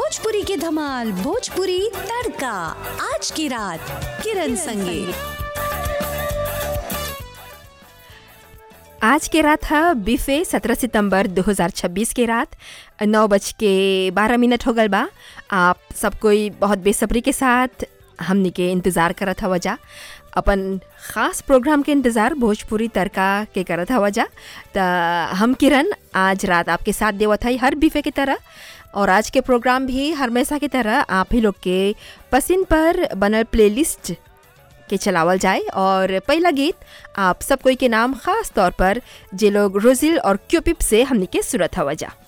भोजपुरी की धमाल भोजपुरी तड़का आज की रात किरण संगे आज के रात है बीफे 17 सितंबर 2026 के रात नौ बज के बारह मिनट हो गल बा आप सब कोई बहुत बेसब्री के साथ हमनी के इंतज़ार करत हवा जा अपन ख़ास प्रोग्राम के इंतज़ार भोजपुरी तड़का के करत हवा जा त हम किरण आज रात आपके साथ देवत हई हर बीफे की तरह और आज के प्रोग्राम भी हमेशा की तरह आप ही लोग के पसंद पर बनल प्लेलिस्ट के चलावल जाए और पहला गीत आप सब कोई के नाम खास तौर पर जे लोग रोजिल और क्यूपिप से हमनी के सुरत हवा जा